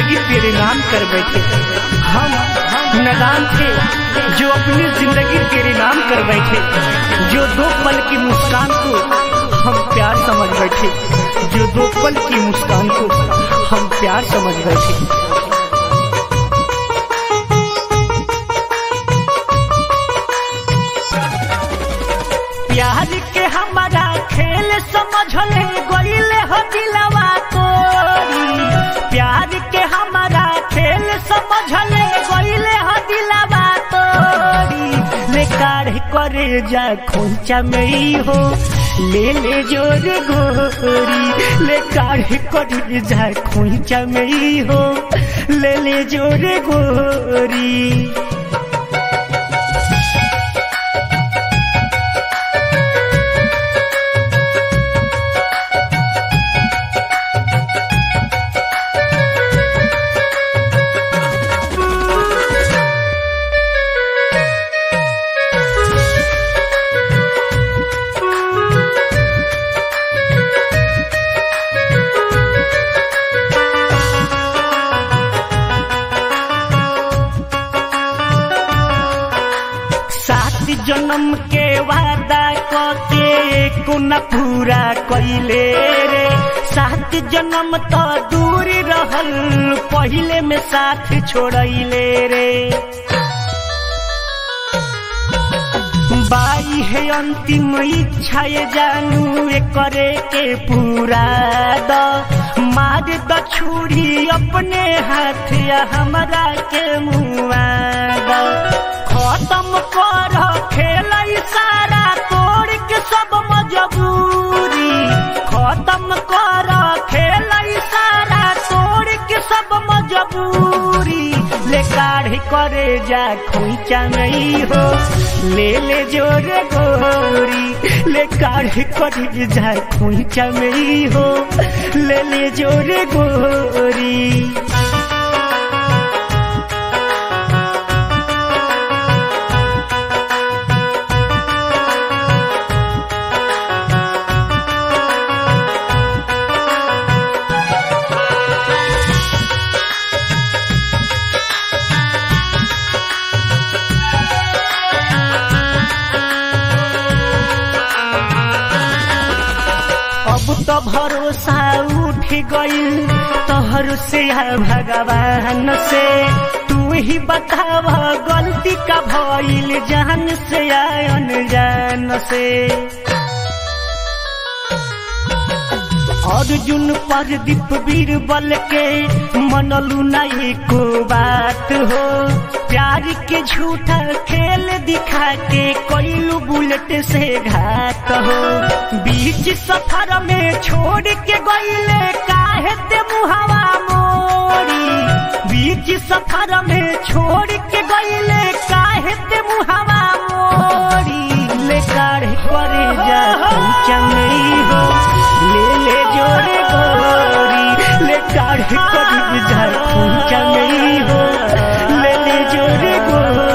जिंदगी तेरे नाम कर बैठे हम नदान थे जो अपनी जिंदगी तेरे नाम कर बैठे जो दो पल की मुस्कान को हम प्यार समझ बैठे जो दो पल की मुस्कान को हम प्यार समझ बैठे प्यार के हमारा खेल समझले गईले हो दिलवा तोरी प्यार के हमारा खेल समझले गईले हो दिलवा तोरी ले काढ़ करे जा खोंचा में हो ले ले जोर गोरी ले काढ़ करे जा खोंचा में हो ले ले जोर गोरी सात जन्म के वादा के को न पूरा कैले रे सात जन्म तो दूर रहल पहले में साथ छोड़ले रे बाई है अंतिम इच्छा ये जानू ये करे के पूरा द मार द छुरी अपने हाथ या हमरा के मुआ द खत्म कर खेल सारा तोड़ के सब मजबूरी खत्म कर खेल सारा तोड़ के सब मजबूरी ले काढ़ करे जा खोइचा नहीं हो ले ले जोरे गोरी ले काढ़ करे जा खोइचा नहीं हो ले ले जोरे गोरी अब तो भरोसा उठ गई तोहर से या भगवान से तू ही बताव गलती का भइल जान से या अनजान से अर्जुन पर दीप बीरबल के मनलू नहीं को बात हो प्यार के झूठा खेल दिखा के कोइलू बुलेट से घात हो बीच सफर में छोड़ के गईले काहे ते मुहावा मोरी बीच सफर में छोड़ के गईले काहे ते मुहावा मोरी ले काढ़ करे जा चंगई हो ले ले जोरे गोरी ले काढ़ करे जा चंगई हो ले ले जोरे गोरी